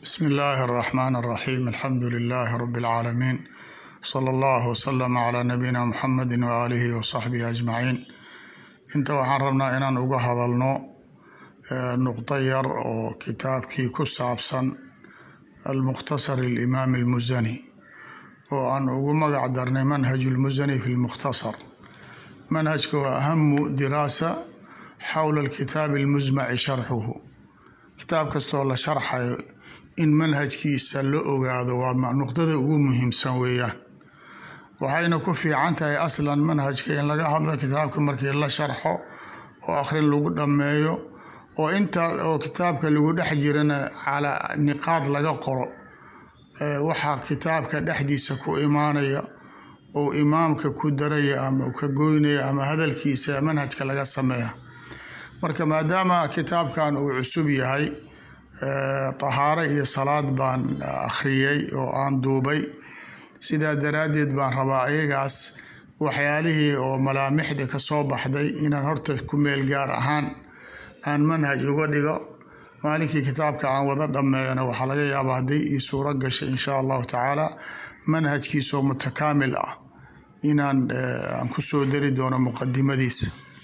bsmi illaahi اraxmaan اraxiim alxamdu lilaahi rabi اlcaalamiin sala allah wslama calaa nabiyina muxamedi waaalihi wasaxbihi ajmaciin inta waxaan rabnaa inaan uga hadalno nuqdo yar oo kitaabkii ku saabsan almukhtasar alimaam almusani oo aan ugu magac darnay manhaj lmusani fi lmukhtasar manhajka waa ahamu diraasa xowla alkitaabi almusmaci sharxuhu kitaab kastoo la sharxayo in manhajkiisa la ogaado waa nuqdada ugu muhiimsan weeyaan waxayna ku fiican tahay aslan manhajka in laga hadlo kitaabka markii la sharxo oo akhrin lagu dhammeeyo oo inta oo kitaabka lagu dhex jirana calaa niqaad laga qoro waxaa kitaabka dhexdiisa ku imaanaya ou imaamka ku daraya ama ka goynaya ama hadalkiisa manhajka laga sameeya marka maadaama kitaabkan uu cusub yahay tahaaro iyo salaad baan akhriyey oo aan duubay sidaa daraaddeed baan rabaa ayagaas waxyaalihii oo malaamixda ka soo baxday inaan horta ku meel gaar ahaan aan manhaj uga dhigo maalinkii kitaabka aan wada dhammeeyana waxaa laga yaabaa hadday ii suuro gashay insha allahu tacaala manhajkiisoo mutakaamil ah inaan aan kusoo dari doono muqadimadiisa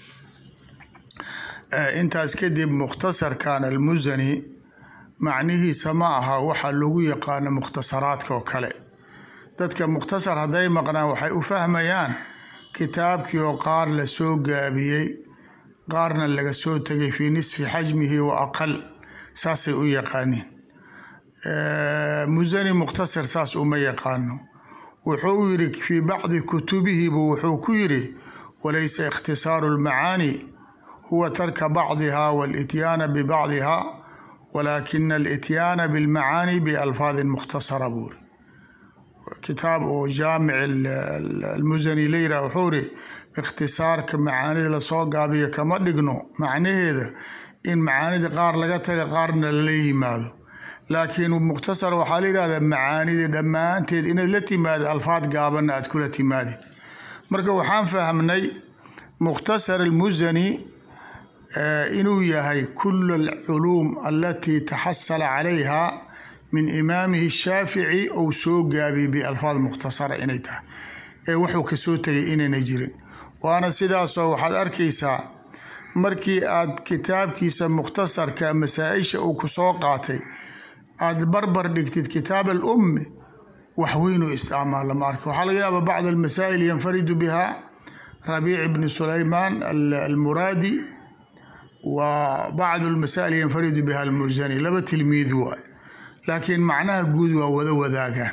intaas kadib mukhtasarkan almusani macnihiisa ma aha waxa lagu yaqaano mukhtasaraadka oo kale dadka mukhtasar hadday maqnaan waxay u fahmayaan kitaabkii oo qaar la soo gaabiyey qaarna laga soo tegay fii nisfi xajmihi wa aqal saasay u yaqaaniin musani mukhtasar saas uma yaqaano wuxuu yiri fii bacdi kutubihibu wuxuu ku yiri walaysa ikhtisaaru lmacaani huwa tarka bacdiha walityaana bibacdiha walaakina alityaana bilmacaani bialfaadin mukhtasara buuri kitaab oo jaamic almusani la yirah wuxuu iri ikhtisaarka macaanida lasoo gaabiyo kama dhigno macnaheeda in macaanida qaar laga taga qaarna lala yimaado laakiin mukhtasar waxaa la yihahdaa macaanida dhammaanteed inaad la timaado alfaad gaabanna aad kula timaadid marka waxaan fahmnay mukhtasar almusani inuu yahay kul alculuum alatii taxasala calayha min imaamihi shaafici ou soo gaabiyey bialfaad mukhtasara inay tahay ee wuxuu kasoo tegay inayna jirin waana sidaasoo waxaad arkaysaa markii aad kitaabkiisa mukhtasarka masaa-isha uu kusoo qaatay aad barbar dhigtid kitaab alummi wax weynuu isticmaal lama arka waxaa laga yaaba bacd almasaa'il yanfaridu biha rabiic bni sulaymaan almuraadi wa bacd almasaa'il yanfaridu biha almusani laba tilmiid waay laakiin macnaha guud waa wada wadaagaan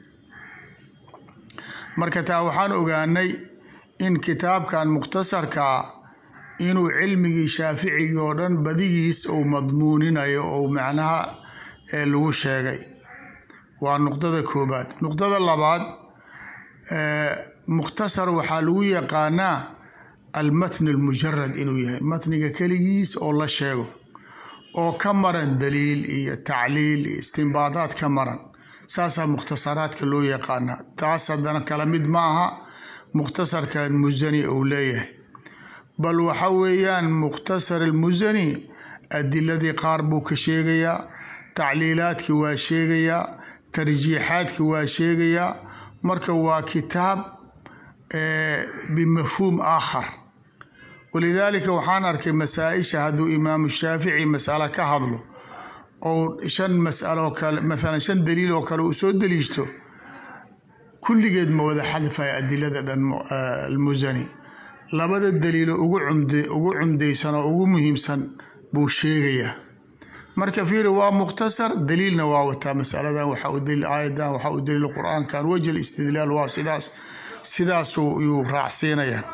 marka taa waxaan ogaanay in kitaabkan mukhtasarkaa inuu cilmigii shaaficigii oo dhan badigiis uu madmuuninayo ou macnaha lagu sheegay waa nuqdada koobaad nuqdada labaad mukhtasar waxaa lagu yaqaanaa almatn almujarad inuu yahay matniga keligiis oo la sheego oo ka maran daliil iyo tacliil iyo istimbaadaad ka maran saasaa mukhtasaraadka loo yaqaanaa taas haddana kala mid ma aha mukhtasarkan musani uu leeyahay bal waxa weeyaan mukhtasar almusani adiladii qaar buu ka sheegayaa tacliilaadkii waa sheegayaa tarjiixaadkii waa sheegayaa marka waa kitaab bimafhuum aakhar walidaalika waxaan arkay masaa-isha hadduu imaamu shaafici masalo ka hadlo ou shan masalo kale maalan shan daliil oo kale uu soo daliishto kulligeed ma wada xadfaya adilada dhan almusani labada daliilo ugu cumd ugu cumdaysan oo ugu muhiimsan buu sheegayaa marka fiiri waa mukhtasar daliilna waa wataa masaladan waxa u daliil aayadan waxa u daliil qur-aankan wajh istidlaal waa sidaas sidaasuu yuu raacsiinayaa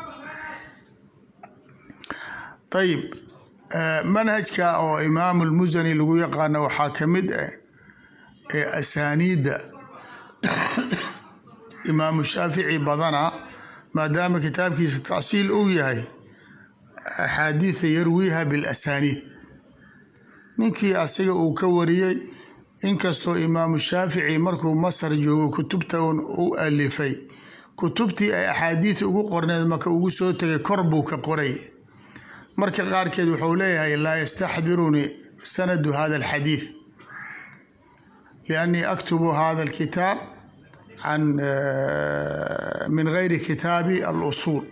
ayib manhajka oo imaamu lmusani lagu yaqaano waxaa ka mid ah ee asaaniidda imaamu shaafici badana maadaama kitaabkiisa tacsiil uu yahay axaadiida yarwiiha bilasaniid ninkii asiga uu ka wariyey inkastoo imaamu shaafici markuu masar joogo kutubta u alifay kutubtii ay axaadiid ugu qorneed marka ugu soo tegay kor buu ka qoray marka qaarkeed wuxuu leeyahay laa yastaxdirunii sanadu hada alxadiid liannii aktubu hada alkitaab can min gayri kitaabi alusuul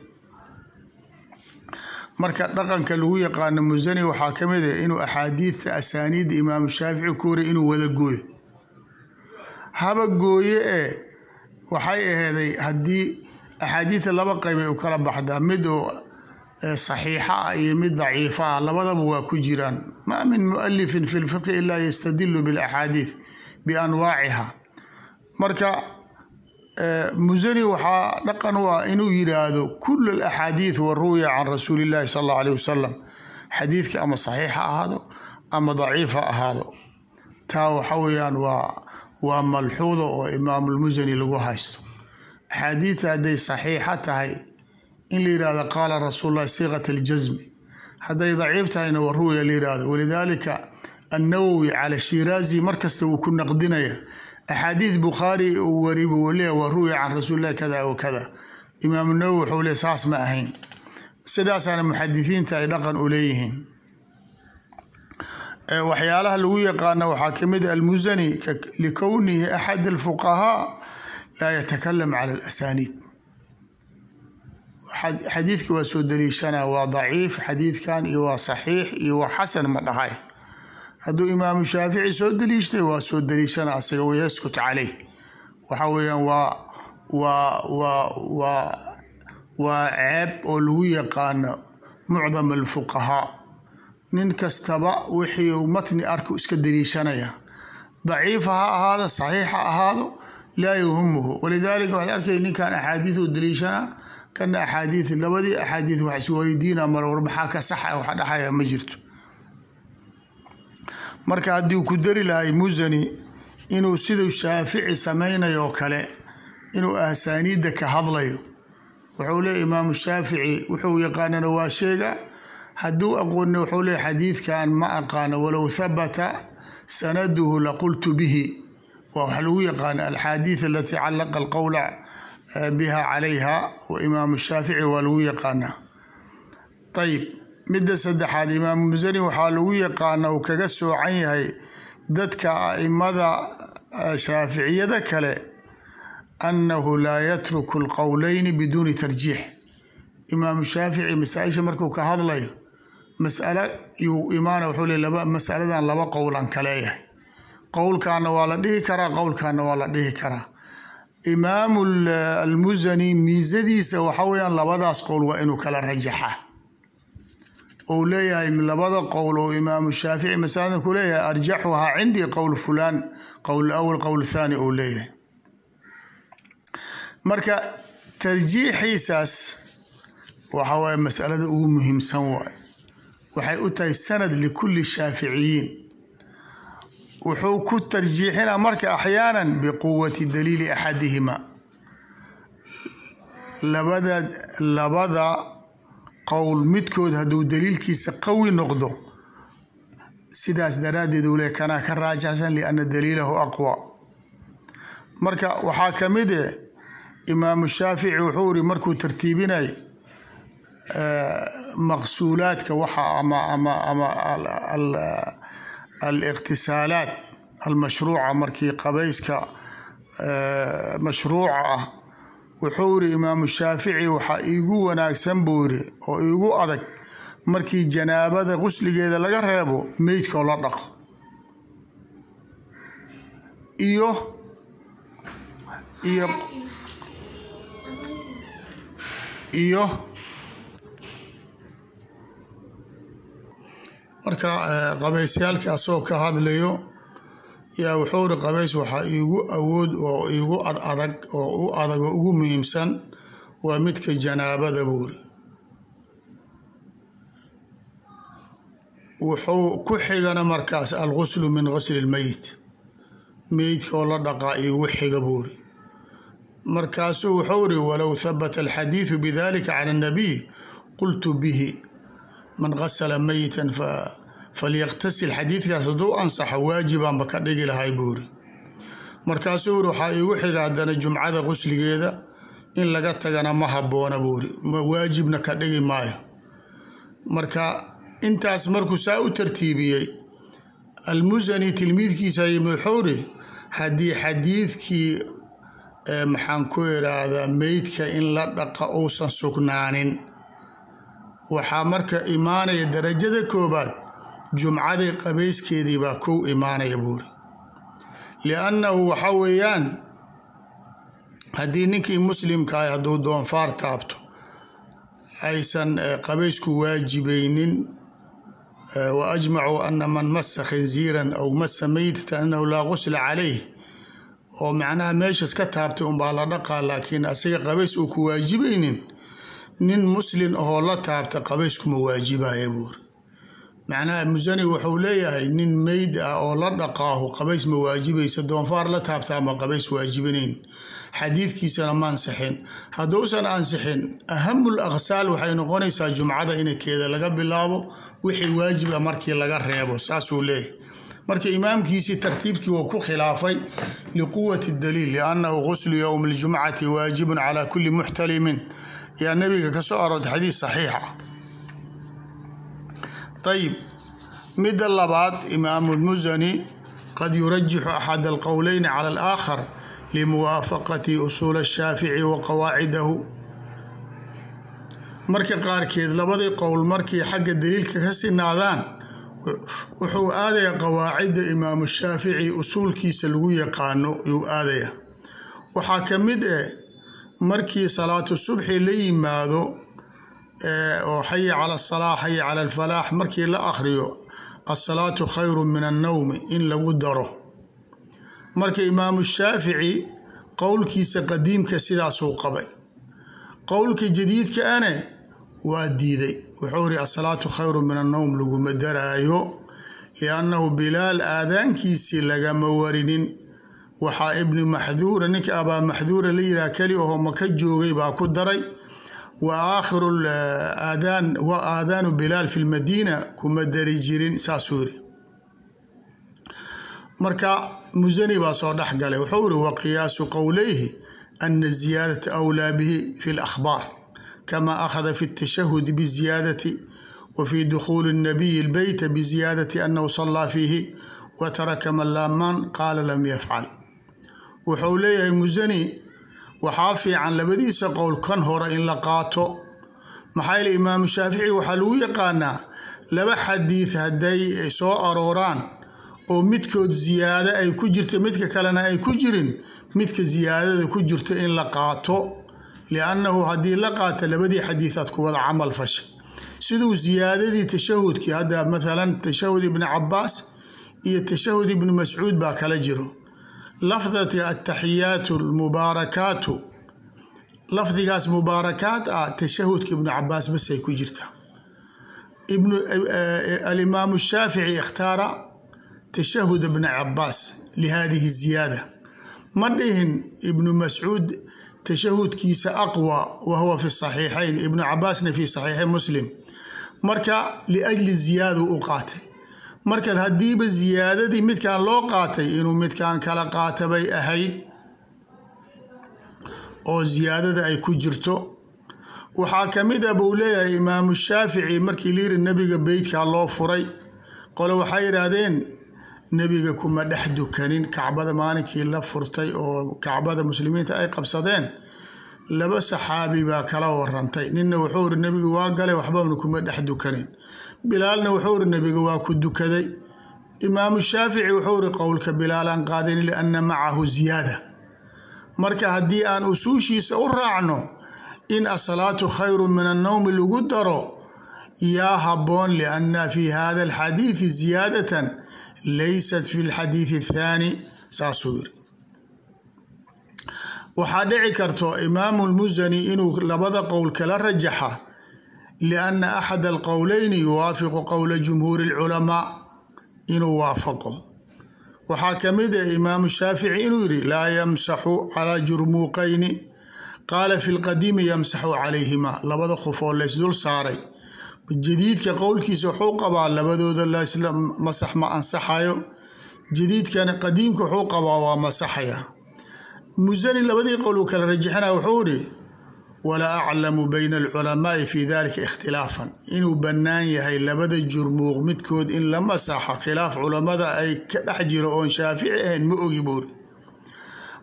marka dhaqanka lagu yaqaano musani waxaa ka mid ah inuu axaadiidta asaaniidda imaamu shaafici ku wariy inuu wada gooyo haba gooye ee waxay aheeday haddii axaadiidta laba qeyb ay u kala baxdaa mid oo saxiixa ah iyo mid daciifa ah labadaba waa ku jiraan maa min mualifin fi lfiqhi ilaa yastadilu bilaxaadiid bianwaaciha marka musani waxaa dhaqan u ah inuu yiraahdo kul alaxaadiid wa ruwiya can rasuuli illahi sal allahu aleyh wasalam xadiidka ama saxiix ha ahaado ama daciif ha ahaado taa waxa weeyaan waa waa malxuuda oo imaamulmusani lagu haysto axaadiidta hadday saxiixa tahay in la yihahdo qaala rasuul llahi siiqat aljasmi hadday daciif tahayna wa ruwiya la yihahdo walidaalika annawowi cala shiraazi markasta wuu ku naqdinaya axaadiid bukhaari uu wari buu leeya waa ruwiya can rasuulillahi kada wa kada imaamu nawowi wuxuu leey saas ma ahayn sidaasaana muxadisiinta ay dhaqan u leeyihiin waxyaalaha lagu yaqaana waxaa kamid a almusani likownihi axad alfuqahaa laa yatakalam cala alasaniid xadiidka waa soo daliishana waa daciif xadiidkan iyo waa saxiix iyo waa xasan ma dhahay hadduu imaamu shaafici soo daliishtay waa soo daliishana asaga wayaskut caleyh waxa weeyaan waa waa waa waa waa ceeb oo lagu yaqaano mucdam alfuqahaa nin kastaba wixii uu matni arku iska daliishanaya daciifa ha ahaado saxiix ha ahaado laa yuhimuhu walidaalika waxaad arkay ninkan axaadiid u daliishanaa kana axaadiid labadii axaadiid wax isweydiina mar war maxaa ka saxa wax dhaxaya ma jirto marka haddii ku dari lahay musani inuu siduu shaafici samaynayo oo kale inuu asaaniidda ka hadlayo wuxuu leey imaamu shaafici wuxuu yaqaanana waa sheega hadduu aqooni wuxuu leey xadiidkan ma aqaano walow habata sanaduhu laqultu bihi waa wax lagu yaqaana alxaadiid alatii callaqa alqowla biha calayha wa imaamu shaafici waa lagu yaqaanaa ayib midda saddexaad imaamu musani waxaa lagu yaqaana uu kaga soocan yahay dadka aimada shaaficiyada kale annahu laa yatruku alqowleyni biduuni tarjiix imaamu shaafici masaa-isha markuu ka hadlayo masalo yuu imaana wuxuu le laba masaladan laba qowlan kaleeyahay qowlkaana waa la dhihi karaa qowlkaana waa la dhihi karaa imaamu almusani miisadiisa waxa weyaan labadaas qowl waa inuu kala rajaxa ou leeyahay labada qowl oo imaamu shaafici masalada ku leeyahay arjaxuhaa cindii qowl fulaan qowl awal qowl thaani ou leeyahay marka tarjiixiisaas waxa waaye masalada ugu muhiimsan waay waxay u tahay sanad likulli shaaficiyiin wuxuu ku tarjiixinaa marka axyaanan biquwati daliili axadihima labada labada qowl midkood hadduu daliilkiisa qawi noqdo sidaas daraaddeed uu le kanaa ka raajaxsan lianna daliilahu aqwa marka waxaa ka mid eh imaamu shaafici wuxuu iri markuu tartiibinay maqsuulaadka waxa ama ama ama aliqtisaalaat almashruuca markii qabayska mashruuca ah wuxuu iri imaamu shaafici waxaa iigu wanaagsan buu iri oo iigu adag markii janaabada qusligeeda laga reebo meydkoo la dhaqo iyo iyo iyo marka qabaysyaalkii asagoo ka hadlayo yaa wuxuu iri qabays waxaa iigu awood oo iigu ad adag oo u adag oo ugu muhiimsan waa midka janaabada buuri wuxuu ku xigana markaas alguslu min gusli lmeyit meydka oo la dhaqaa iigu xiga buuri markaasuu wuxuu iri walow habata alxadiidu bidalika can annabiy qultu bihi man gasala meyitan falyaqtasil xadiidkaas hadduu ansaxo waajibaanba ka dhigi lahay buuri markaasuu iri waxaa iigu xiga haddana jumcada qusligeeda in laga tagana ma habboona buuri waajibna ka dhigi maayo marka intaas markuu saa u tartiibiyey almusani tilmiidkiisa wuxuu iri haddii xadiidkii maxaan ku iraahdaa meydka in la dhaqa uusan sugnaanin waxaa marka imaanaya darajada koobaad jumcadii qabayskeedii baa kow imaanaya buuri liannahu waxa weeyaan haddii ninkii muslimkaah hadduu doonfaar taabto aysan qabaysku waajibaynin wa ajmacuu ana man masa khinziiran aw masa meydatan annahu laa qusla calayh oo macnaha meeshas ka taabtay unbaa la dhaqaa laakiin asiga qabays uu ku waajibaynin nin muslin ahoo la taabta qabayskuma waajibaya buuri macnaha musani wuxuu leeyahay nin meyd ah oo la dhaqaahu qabays ma waajibaysa doonfaar la taabtaa ma qabays waajibinayn xadiidkiisana ma ansixin hadduusan ansixin ahamul aqsaal waxay noqonaysaa jumcada inkeeda laga bilaabo wixii waajib a markii laga reebo saasuu leeyahay marka imaamkiisii tartiibkii waa ku khilaafay liquwati daliil liannahu quslu yowmi ljumcati waajibun calaa kulli muxtalimin yaa nabiga ka soo aroortay xadiis saxiixa ayib midda labaad imaamu lmusani qad yurajixu axad alqowleyni cala alaakhar limuwaafaqati usuul ashaafici wa qawaacidahu marka qaarkeed labadii qowl markii xagga daliilka ka sinaadaan wuxuu aadayaa qawaacidda imaamu shaafici usuulkiisa lagu yaqaano yuu aadaya waxaa ka mid eh markii salaatu subxi la yimaado oo xaya cala asalaa xaya cala alfalaax markii la akhriyo asalaatu khayru min annowmi in lagu daro marka imaamu shaafici qowlkiisa qadiimka sidaasuu qabay qowlka jadiidka ane waa diiday wuxuu iri asalaatu khayru min annowm laguma daraayo liannahu bilaal aadaankiisii lagama warinin waxaa ibni maxduura ninka abaa maxduura la yihaha keli aho maka joogay baa ku daray wa aakhiru aadaan wa aadaanu bilaal fi lmadiina kuma dari jirin saasuu yiri marka musani baa soo dhex galay wuxuu iri wa qiyaasu qowleyhi ana ziyaadata awlaa bihi fi lakhbaar kama akhada fi اtashahudi biziyaadati wa fi dukhuuli الnabiyi اlbeyta biziyaadati anahu salaa fiihi wa taraka man laaman qaala lam yafcal wuxuu leeyahay musani waxaa fiican labadiisa qowl kan hore in la qaato maxaa yeele imaamu shaafici waxaa lagu yaqaanaa laba xadiid hadday soo arooraan oo midkood ziyaado ay ku jirta midka kalena ay ku jirin midka ziyaadada ku jirto in la qaato liannahu haddii la qaato labadii xadiidaad ku wada camal fashay siduu ziyaadadii tashahudkii hadda mathalan tashahud ibni cabaas iyo tashahud ibni mascuud baa kala jiro lafdati ataxiyaatu almubaarakaatu lafdigaas mubaarakaat ah tashahudka ibnu cabaas basay ku jirtaa alimaamu shaafici ikhtaara tashahud ibna cabaas lihadihi ziyaada ma dhihin ibnu mascuud tashahudkiisa aqwa wa huwa fi saxiixayn ibnu cabaasna fi saxiixi muslim marka liajli ziyaada u qaatay marka haddiiba ziyaadadii midkan loo qaatay inuu midkan kala qaata bay ahayd oo ziyaadada ay ku jirto waxaa ka mid a buu leeyahay imaamu shaafici markii layiri nebiga beytkaa loo furay qole waxay yidhaahdeen nebiga kuma dhex dukanin kacbada maalinkii la furtay oo kacbada muslimiinta ay qabsadeen laba saxaabi baa kala warantay ninna wuxuu iri nebiga waa galay waxbana kuma dhex dukanin bilaalna wuxuu iri nebiga waa ku dukaday imaamu shaafici wuxuu iri qowlka bilaalaan qaadin lianna macahu ziyaada marka haddii aan usuushiisa u raacno in asalaatu khayru min annowmi lagu daro yaa habboon lianna fi hada alxadiidi ziyaadatan laysat fi lxadiidi athaani saasuu yiri waxaa dhici karto imaamu lmusani inuu labada qowl kala rajaxa lianna axad alqowleyni yuwaafiqu qowla jumhuuri alculamaa inuu waafaqo waxaa ka mid ah imaamu shaafici inuu yidhi laa yamsaxu calaa jurmuuqayni qaala fi lqadiimi yamsaxu calayhima labada qof oo laysdul saaray jadiidka qowlkiisa wuxuu qabaa labadooda lasla masax ma ansaxayo jadiidkan qadiimka wuxuu qabaa waa masaxaya musani labadii qowl uu kala rajixinaya wuxuu ihi walaa aclamu bayna alculamaai fi dalika ikhtilaafan inuu bannaan yahay labada jurmuuq midkood in la masaxo khilaaf culamada ay ka dhex jiro oon shaafici ahayn ma ogi buuri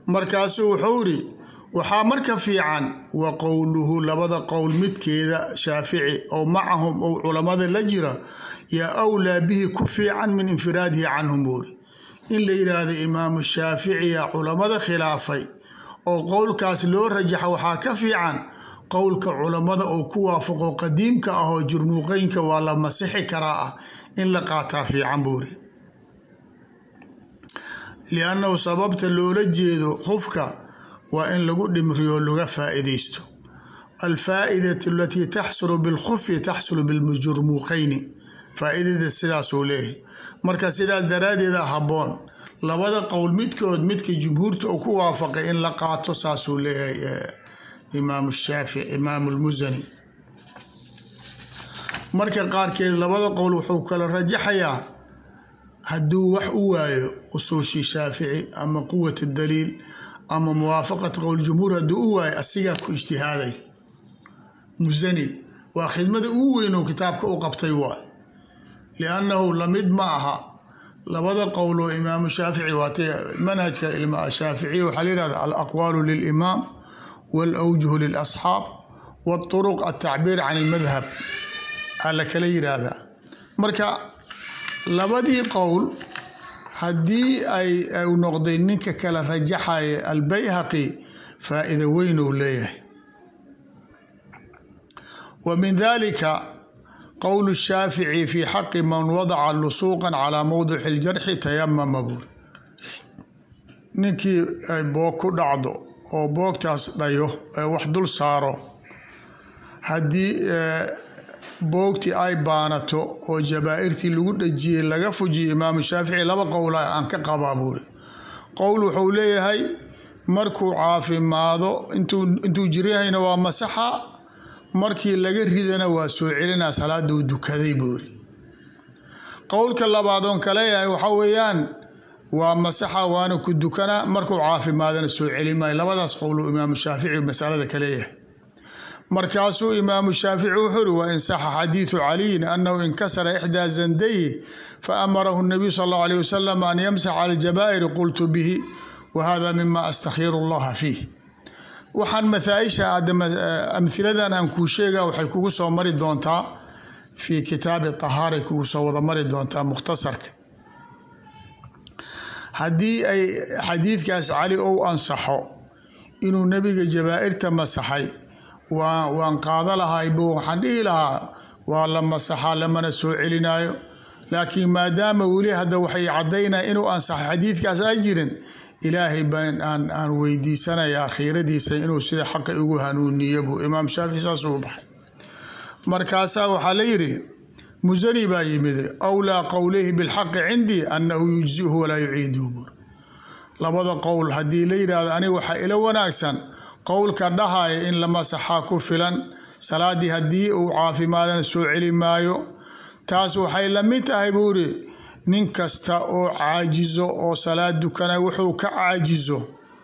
markaasuu wuxuu iri waxaa marka fiican wa qowluhu labada qowl midkeeda shaafici oo macahum ou culammada la jira yaa awlaa bihi ku fiican min infiraadihi canhum buuri in la yidhaahdo imaamu shaaficiya culammada khilaafay oo qowlkaas loo rajaxa waxaa ka fiican qowlka culammada oo ku waafaqo qadiimka ah oo jurmuuqeynka waa la masixi karaa ah in la qaataa fiican buuri liannahu sababta loola jeedo qofka waa in lagu dhimriyo laga faa'iidaysto alfaa'idatu alatii taxsulu bilkhufi taxsulu biljurmuuqeyni faa'iidada sidaasuu leeyahay marka sidaas daraaddeeda habboon labada qowl midkood midka jumhuurta uu ku waafaqay in la qaato saasuu leeyahay imaamu shaafici imaamu lmusani marka qaarkeed labada qowl wuxuu kala rajaxayaa hadduu wax u waayo usuushii shaafici ama quwat daliil ama muwaafaqat qowl jumhuur hadduu u waayo asigaa ku ijtihaaday musani waa khidmada ugu weyn oo kitaabka u qabtay waay liannahu lamid ma aha labada qowl oo imaamu shaafici waatay manhajka shaaficiya waxaa la yihahda alaqwaalu lilimaam walawjuhu lilasxaab waturuq altacbiir can ilmadhab aa la kala yiraahdaa marka labadii qowl haddii ay u noqday ninka kala rajaxaya albayhaqi faa'iida weyn uu leeyahay wa min dalika qowl shaafici fi xaqi man wadaca lusuuqan calaa mowdici ljarxi tayamama buur ninkii ay boog ku dhacdo oo boogtaas dhayo ee wax dul saaro haddii boogtii ay baanato oo jabaa'irtii lagu dhajiyey laga fujiyo imaamu shaafici laba qowl aan ka qabaa buuri qowl wuxuu leeyahay markuu caafimaado intuu jiryahayna waa masaxa markii laga ridana waa soo celinaa salaaduu dukaday buuri qowlka labaad oon ka leeyahay waxaa weeyaan waa masaxa waana ku dukanaa markuu caafimaadana soo celi maayo labadaas qowluu imaamu shaafici masalada ka leeyahay markaasuu imaamu shaafici wuxuu uri wa in saxa xadiidu caliyin annahu inkasara ixdaa zandayhi fa amarahu nabiyu sal allahu alayh wasalam an yamsax cala aljabaa'iri qultu bihi wa hada mima astakhiru allaha fiih waxaan mathaaisha amhiladan aan kuu sheega waxay kugu soo mari doontaa fii kitaabi tahaaray kugu soo wada mari doontaa mukhtasarka haddii ay xadiidkaas cali ou ansaxo inuu nebiga jabaa'irta masaxay waan qaada lahayb waxaan dhihi lahaa waa la masaxaa lamana soo celinaayo laakiin maadaama weli hadda waxay caddaynaya inuu ansaxay xadiidkaas ay jirin ilaahay baan aan weydiisanayaa khiiradiisa inuu sida xaqa igu hanuuniyo buu imaam shaafici saasuu baxay markaasaa waxaa la yidhi musani baa yimid awlaa qowlihi bilxaqi cindii annahu yujzihu walaa yuciiduhu buur labada qowl haddii la yidhaahdo aniga waxaa ila wanaagsan qowlka dhahaya in la masaxaa ku filan salaadii haddii uu caafimaadana soo celi maayo taas waxay la mid tahay buuri nin kasta oo caajizo oo salaad dukana wuxuu ka caajizo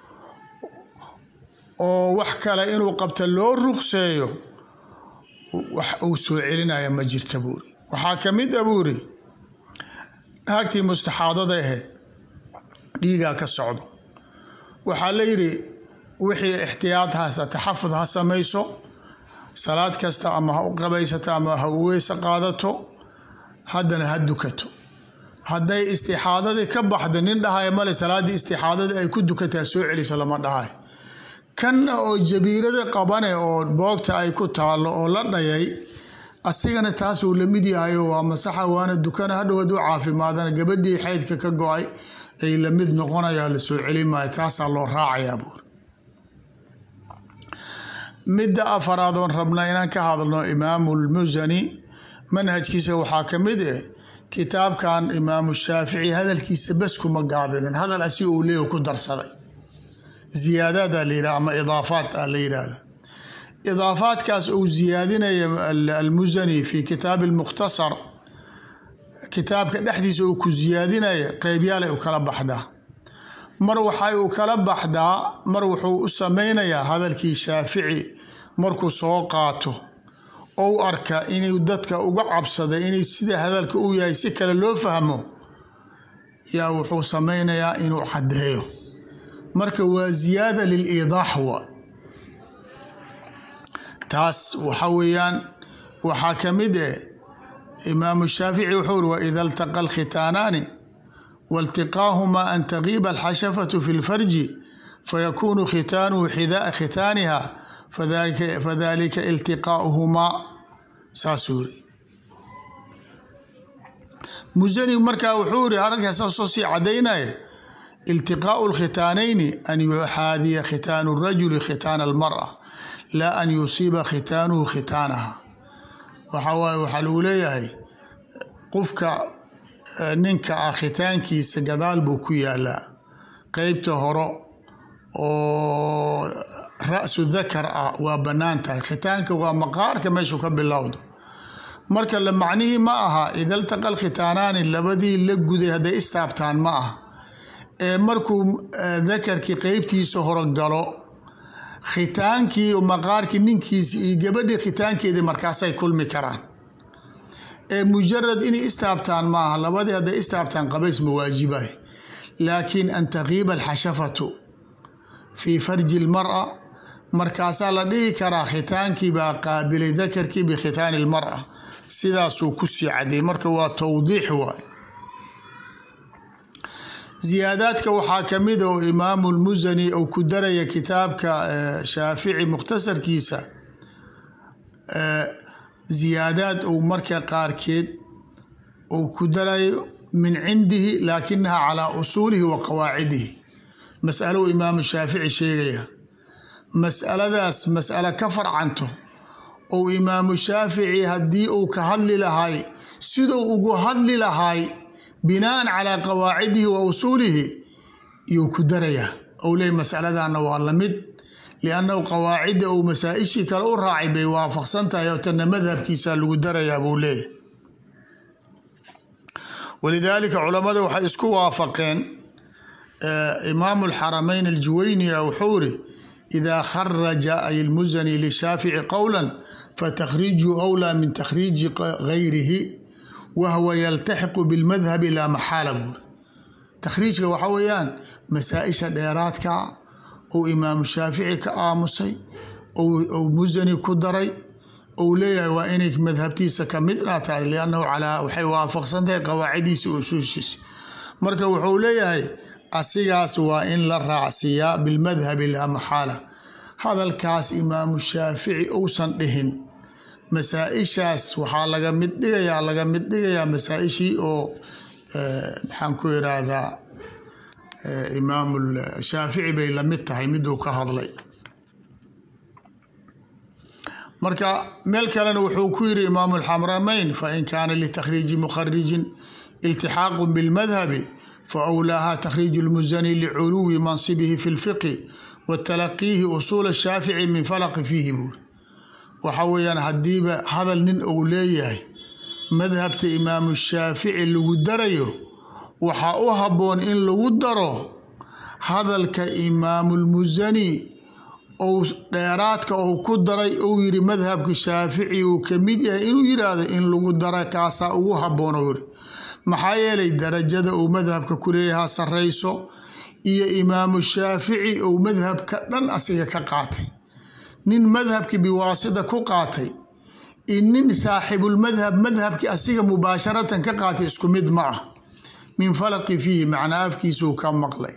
oo wax kale inuu qabta loo ruqseeyo wax uu soo celinaya ma jirta buuri waxaa ka mid a buuri naagtii mustaxaadada ahayd dhiigaa ka socdo waxaa la yidhi wixii ixtiyaad ha taxafud ha samayso salaad kasta ama ha u qabaysato ama ha u weyse qaadato haddana ha dukato hadday istixaadadii ka baxdo nin dhahaya male salaaddii istixaadadii ay ku dukataa soo celisa lama dhahay kanna oo jabiirada qabane oo boogta ay ku taallo oo la dhayay asigana taasuu la mid yahayo waa masaxa waana dukana hadhow hadduu caafimaadana gabadhii xaydka ka go-ay ay la mid noqonayaa la soo celi maayo taasaa loo raacayaa buur midda afaraad oon rabna inaan ka hadalno imaamu lmusani manhajkiisa waxaa ka mid eh kitaabkan imaamu shaafici hadalkiisa bes kuma gaabinin hadal asi uu leeyahy ku darsaday ziyaadaada la yidhaha ama idaafaat a la yidhaahda idaafaadkaas uu ziyaadinaya almusani fi kitaabi lmukhtasar kitaabka dhexdiisa uu ku ziyaadinaya qeybyaalay u kala baxdaa mar waxay u kala baxdaa mar wuxuu u sameynayaa hadalkii shaafici markuu soo qaato ou arka inuu dadka uga cabsaday inay sida hadalka uu yahay si kale loo fahmo yaa wuxuu sameynayaa inuu caddeeyo marka waa ziyaada liliidaax wa taas waxa weeyaan waxaa ka mid eh imaamu shaafici wuxuu uri waida altaqa alkhitaanaani waltiqaahumaa an tagiiba alxashafatu fi lfarji fayakunu khitaanuhu xidaaa khitaaniha fadalika iltiqaauhumaa saasuu yiri musani markaa wuxuu iri arrinkaas soo sii cadaynaya iltiqaau lkhitaanayni an yuxaadiya khitaanu rajuli khitaana almara laa an yusiiba khitaanuhu khitaanaha waxa waaye waxaa lagu leeyahay qofka ninka ah khitaankiisa gadaal buu ku yaalaa qeybta horo oo ra-su dakar ah waa bannaan tahay khitaanka waa maqaarka meeshuu ka bilowdo marka la macnihii ma aha ida ltaqa alkhitaanaani labadii la guday hadday istaabtaan ma aha ee markuu dakarkii qeybtiisa horo galo khitaankii maqaarkii ninkiisi iyo gabadhii khitaankeedii markaasay kulmi karaan ee mujarad inay istaabtaan ma aha labadii hadday istaabtaan qabays ma waajibay laakiin an taqiiba alxashafatu fii farji lmara markaasaa la dhihi karaa khitaankii baa qaabilay dakarkii bikhitaani lmara sidaasuu ku sii cadeeyey marka waa towdiix waay ziyaadaadka waxaa ka mid oo imaamu lmusani uu ku daraya kitaabka shaafici mukhtasarkiisa ziyaadaad uu marka qaarkeed uu ku darayo min cindihi laakinaha calaa usuulihi wa qawaacidihi masalo uu imaamu shaafici sheegaya masaladaas mas'alo ka farcanto ou imaamu shaafici haddii uu ka hadli lahay siduu ugu hadli lahay binaan calaa qawaacidihi wa usuulihi iyuu ku darayaa ou leey masaladana waa lamid liannahu qawaacida uu masaa-ishii kale u raacay bay waafaqsan tahay oo tana madhabkiisa lagu darayaa buu leeyahy walidaalika culammada waxay isku waafaqeen imaamu alxaramayn aljuwayniya wuxuu iri idaa kharaja ay lmusani lishaafici qowla fatakhriiju awlaa min takhriiji gayrihi wahwa yaltaxiqu bilmadhabi laa maxaala buuri takhriijka waxa weeyaan masaa-isha dheeraadka ou imaamu shaafici ka aamusay ou musani ku daray ou leeyahay waa inay madhabtiisa ka midna tahay liannahu calaa waxay waafaqsan tahay qawaacidiisa usuushiisa marka wuxuu leeyahay asigaas waa in la raacsiiyaa bilmadhabi laa maxaala hadalkaas imaamu shaafici uusan dhihin masaa-ishaas waxaa laga mid dhigayaa laga mid dhigayaa masaa-ishii oo maxaan ku iraahdaa imaamu shaafici bay lamid tahay miduu ka hadlay marka meel kalena wuxuu ku yiri imaamu alxamramayn fain kaana litakhriiji mukharijin iltixaaqu bilmadhabi faawlaaha takhriiju lmusani liculuwi mansibihi fi lfiqhi wa talaqiihi usuula shaafici min falaqi fiihi buuri waxa weeyaan haddiiba hadal nin uu leeyahay madhabta imaamu shaafici lagu darayo waxaa u habboon in lagu daro hadalka imaamulmusani ou dheeraadka uu ku daray uu yiri madhabka shaafici uu ka mid yahay inuu yiraahdo in lagu dara kaasaa ugu habboon uu yiri maxaa yeelay darajada uu madhabka ku leeyahaa sarrayso iyo imaamu shaafici uu madhabka dhan asiga ka qaatay nin madhabki biwaasida ku qaatay iyo nin saaxibulmadhab madhabki asiga mubaasharatan ka qaatay isku mid ma ah min falaqi fiihi macnaa afkiisuu ka maqlay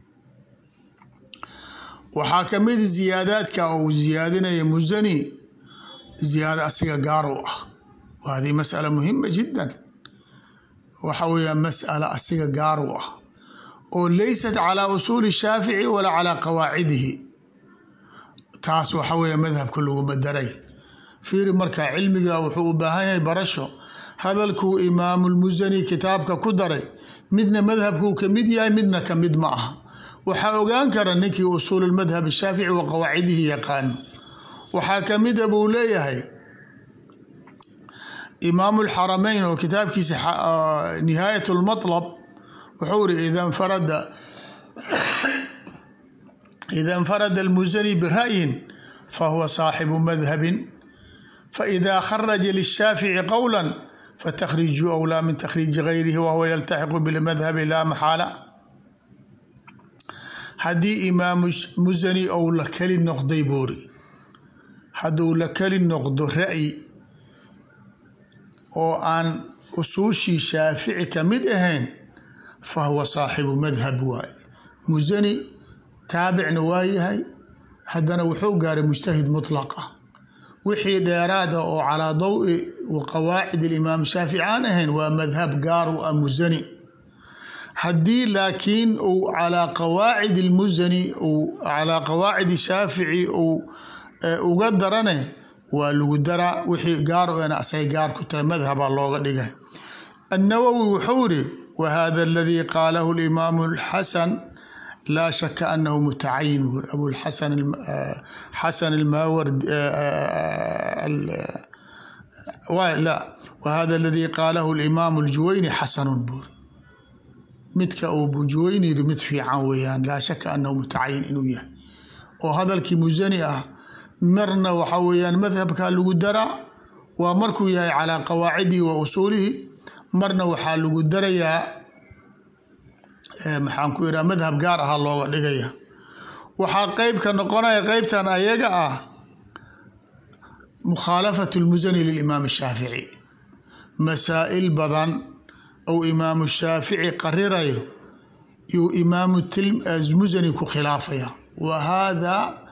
waxaa ka mid ziyaadaadka uu ziyaadinaya musani ziyaado asiga gaar u ah wa hadii masala muhima jiddan waxa weeyaa mas'ala asiga gaar u ah oo leysat calaa usuuli shaafici walaa calaa qawaacidihi taas waxa weeye madhabka laguma daray fiiri marka cilmiga wuxuu u baahan yahay barasho hadalkuu imaamulmusani kitaabka ku daray midna madhabkuu ka mid yahay midna ka mid ma aha waxaa ogaan kara ninkii usuululmadhab shaafici wa qawaacidihi yaqaano waxaa ka mida buu leeyahay imaamu lxaramayn oo kitaabkiisa nihaayat lmatlab wuxuu iri ida nfarada ida nfarada almusani bira'yin fahuwa saaxibu madhabin faida kharaja lishaafici qowla fatakhriju awlaa min takhriiji gayrihi wahuwa yaltaxiqu bilmadhabi laa maxaala haddii imaamu musani ou la keli noqday buuri hadduu la keli noqdo ra'yi oo aan usuushii shaafici ka mid ahayn fa huwa saaxibu madhab waaye musani taabicna waa yahay haddana wuxuu gaaray mujtahid mutlaqa wixii dheeraada oo calaa dawi qawaacid alimaam shaafici aan ahayn waa madhab gaar u ah musani haddii laakiin uu calaa qawaacid almusani uu calaa qawaacid shaafici uu uga darane waa lagu daraa wixii gaar u ena asay gaar ku tahay madhabaa looga dhigay annawowi wuxuu yiri wahada aladii qaalahu alimaamu alxasan laa shaka anahu mutacayin buuri abulxasan xasan almaward la wahada aladii qaalahu alimaamu aljuwayni xasanun buuri midka uu bujuwayni yiri mid fiican weeyaan laa shaka anahu mutacayin inuu yahay oo hadalkii musani ah marna waxa weeyaan madhabkaa lagu daraa waa markuu yahay calaa qawaacidihi wa usuulihi marna waxaa lagu darayaa maxaan ku ihaha madhab gaar ahaa looga dhigaya waxaa qeybka noqonaya qeybtan ayaga ah mukhaalafat lmusani lilimaam shaafici masaa'il badan ou imaamu shaafici qarirayo yuu imaamu musani ku khilaafaya wa hada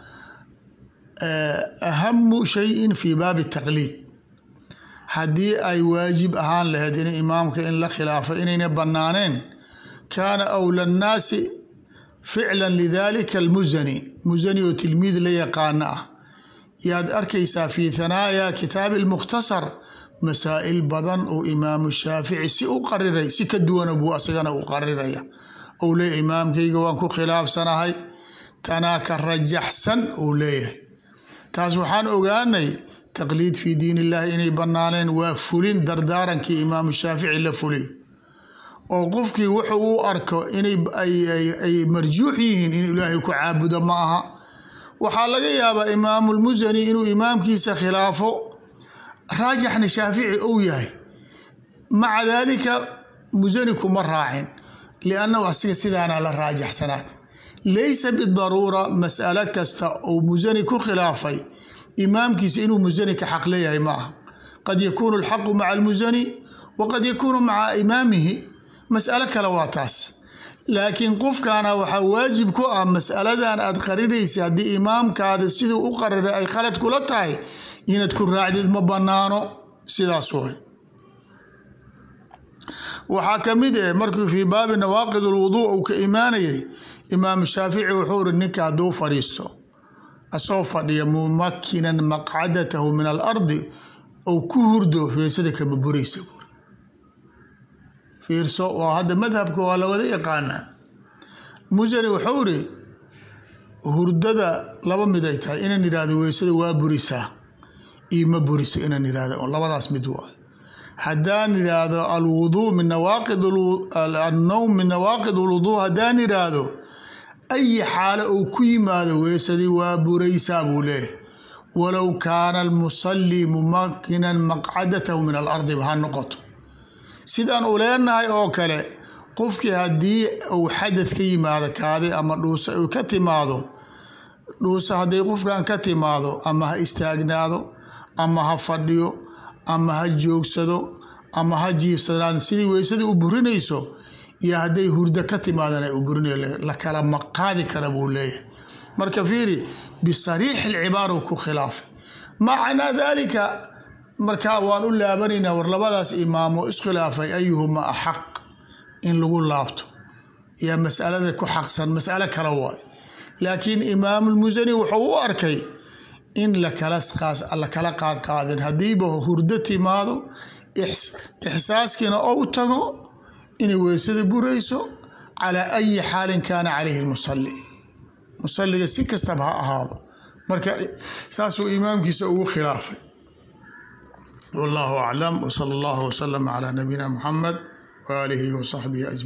ahamu shayin fi baabi taqliid haddii ay waajib ahaan lahayd in imaamka in la khilaafo inayna banaaneen kaana awla nnaasi ficla lidalika almusani musani oo tilmiid la yaqaana ah yaad arkaysaa fi thanaaya kitaabi lmukhtasar masaa'il badan uu imaamu shaafici si u qariray si ka duwana buu asagana u qariraya ou leeyahy imaamkayga waan ku khilaafsanahay tanaa ka rajaxsan uu leeyahay taas waxaan ogaanay taqliid fii diin illahi inay banaaneen waa fulin dardaarankii imaamu shaafici la fuliy oo qofkii wuxuu u arko inay ay marjuux yihiin in ilaahay ku caabudo ma aha waxaa laga yaabaa imaamulmusani inuu imaamkiisa khilaafo raajixna shaafici ou yahay maca daalika musani kuma raacin liannahu asiga sidaana la raajaxsanaad laysa bidaruura mas'alo kasta uu musani ku khilaafay imaamkiisa inuu musani ka xaq leeyahay ma aha qad yakuunu alxaqu maca almusani wa qad yakuunu maca imaamihi mas'alo kale waa taas laakiin qofkaana waxaa waajib ku ah mas'aladan aad qarinaysa haddii imaamkaada siduu u qariray ay khalad kula tahay inaad ku raacdid ma bannaano sidaas way waxaa ka mid eh markuu fii baabi nawaaqid alwuduu uu ka imaanayay imaamu shaafici wuxuu iri ninka hadduu fadhiisto asoo fadhiya mumakinan maqcadatahu min alardi ou ku hurdo feesada kama buraysa buuri fiirso waa hadda madhabka waa la wada yaqaanaa musani wuxuu iri hurdada laba mid ay tahay inaan idhahdo weysada waa burisaa iyo ma buriso inaan idhahdo labadaas mid waa haddaan idhaahdo alwuduu min nawaaqid annowm min nawaaqid alwuduu haddaan idhaahdo ayi xaalo uu ku yimaado weesadii waa buraysaa buu leeyahy walow kaana almusallii mumakinan maqcadatahu min alardiba ha noqoto sidaan u leenahay oo kale qofkii haddii uu xadad ka yimaado kaadi ama dhuusa uu ka timaado dhuusa hadday qofkan ka timaado ama ha istaagnaado ama ha fadhiyo ama ha joogsado ama ha jiifsadaan sidii weysadii u burinayso iyo hadday hurdo ka timaadana u burinayo la kala maqaadi kara buu leeyahay marka fiiri bisariixi lcibaara ku khilaafay macnaa dalika markaa waan u laabanaynaa war labadaas imaamo iskhilaafay ayuhuma axaq in lagu laabto yaa masalada ku xaqsan masalo kale waay laakiin imaamulmusani wuxuu u arkay in lakala qaadqaadin haddiiba hurdo timaado ixsaaskiina ou tago inay weysada burayso calaa ayi xaalin kaana calayhi lmusali musaliga si kastaba ha ahaado marka saasuu imaamkiisa ugu khilaafay wallahu aclam wsala allahu wslama calaa nabiyina muxamed waaalihi wasaxbihi ajmaciin